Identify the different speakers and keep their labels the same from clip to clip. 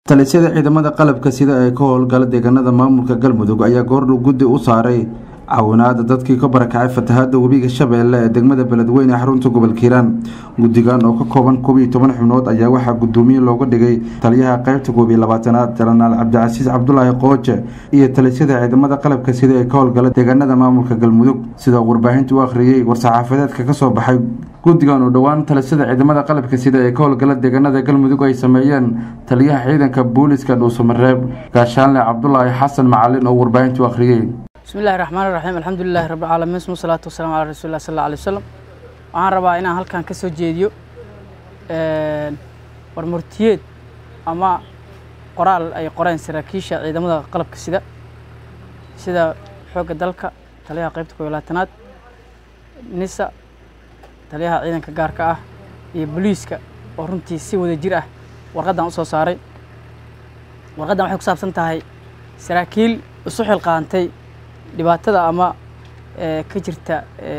Speaker 1: talisyada ciidamada qalabka sida ee ka howlgala deegaanada maamulka galmudug ayaa goordhow guddi u saaray caawinaada dadkii ka barakacay fatahaada webiga shabeelle ee degmada beledweyne ee xarunta gobolka hiiraan guddigan oo ka kooban koob iyo toban xubnood ayaa waxaa gudoomiye looga dhigay taliyaha qeybta koob iyo labaatanaad janaraal cabdicasiis cabdulaahi qooje iyo talisyada ciidamada qalabka sida ee ka howlgala deegaanada maamulka galmudug sidoo warbaahinta u akhriyey war-saxaafadeedka kasoo baxay guddigan oo dhowaan talisyada ciidamada qalabka sida ee ka howlgala deegaanada galmudug ay sameeyeen taliyaha ciidanka booliska dhuusamareeb gaashaanle cabdulaahi xasan macalin oo warbaahinta u akhriyey
Speaker 2: bismi illahi raxmaan raxiim alxamdulilahi rabbilcaalamiin suma salaatu wasalaam calaa rasuulilah sal alla alay wasalam waxaan rabaa inaan halkan ka soo jeediyo warmurtiyeed ama qoraal ay qoreen saraakiisha ciidamada qalabka sida sida xoogga dalka taliyaha qeybta koob iyo labaatanaad nisa taliyaha ciidanka gaarka ah iyo booliiska oo runtii si wada jir ah warqaddan u soo saaray warqaddan waxay ku saabsan tahay saraakiil isu xilqaantay dhibaatada ama ka jirta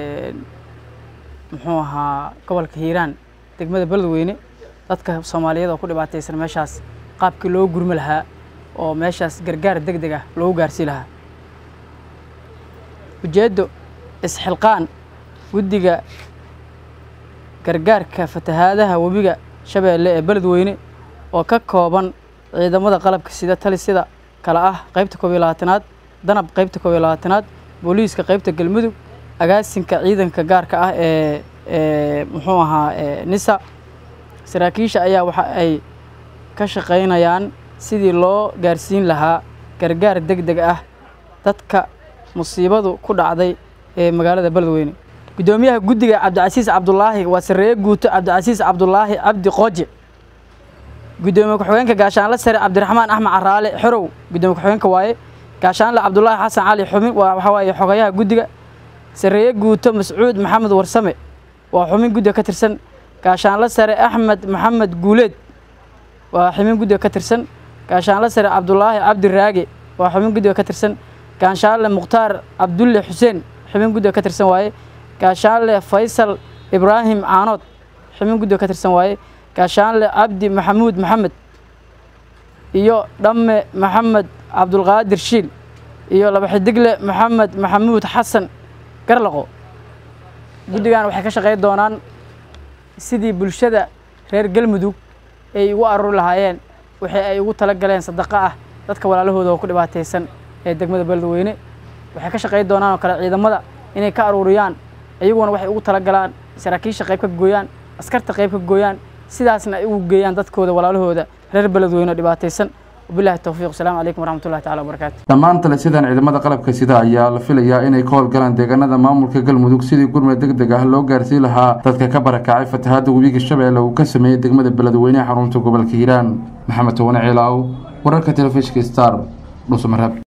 Speaker 2: muxuu ahaa gobolka hiiraan degmada beledweyne dadka soomaaliyeed oo ku dhibaataysan meeshaas qaabkii loo gurmi lahaa oo meeshaas gargaar deg deg ah loogu gaarsii lahaa ujeeddo isxilqaan guddiga gargaarka fatahaadaha webiga shabeelle ee beledweyne oo ka kooban ciidamada qalabka sida talisida kale ah qeybta koob iyo labaatanaad danab qeybta koob iyo labaatanaad booliiska qeybta galmudug agaasinka ciidanka gaarka ah ee ee muxuu ahaa nisa saraakiisha ayaa waxa ay ka shaqaynayaan sidii loo gaarsiin lahaa gargaar deg deg ah dadka musiibadu ku dhacday ee magaalada beledweyne guddoomiyaha guddiga cabdicasiis cabdulaahi waa sareeye guuto cabdicasiis cabdulaahi cabdi qooje guddoomiye ku-xigeenka gaashaanle sare cabdiraxmaan axmed caraale xorow guddoomiye ku-xigeenka waaye gaashaanle cabdulaahi xasan cali xubin waa waxaa waaye xogayaha guddiga sareeye guuto mascuud maxamed warsame waa xubin guddiga ka tirsan gaashaanle sare axmed maxamed guuleed waa xubin guddiga ka tirsan gaashaanle sare cabdulaahi cabdi raage waa xubin guddiga ka tirsan gaashaanle mukhtaar cabdulle xuseen xubin guddiga ka tirsan waaye gaashaanle faysal ibraahim caanood xubin guddiga ka tirsan waaye gaashaanle cabdi maxamuud maxamed iyo dhamme maxamed cabdulqaadir shiil iyo laba xidigle maxamed maxamuud xasan garlaqo guddigan waxay ka shaqey doonaan sidii bulshada reer galmudug ay ugu aruuri lahaayeen wixii ay ugu tala galeen sadaqo ah dadka walaalahooda oo ku dhibaataysan ee degmada beledweyne waxay ka shaqey doonaan oo kale ciidamada inay ka aruuriyaan iyaguna waxay ugu tala galaan saraakiisha qayb ka gooyaan askarta qayb ka gooyaan sidaasna ay ugu geeyaan dadkooda walaalahooda reer beledweyne oo dhibaataysan wabilahi towfiiq asalaamu calaykum waraxmatullahi tacala wabarakaatu
Speaker 1: dhammaan talisyadan ciidamada qalabka sida ayaa la filayaa inay ka howlgalaan deegaanada maamulka galmudug sidii gurmad deg deg ah loo gaarsiin lahaa dadka ka barakacay fatahaada webiga shabeelle uu ka sameeyey degmada beledweyneha xarunta gobolka hiiraan maxamed towane ciilaaw wararka telefishinka star dhuusamareeb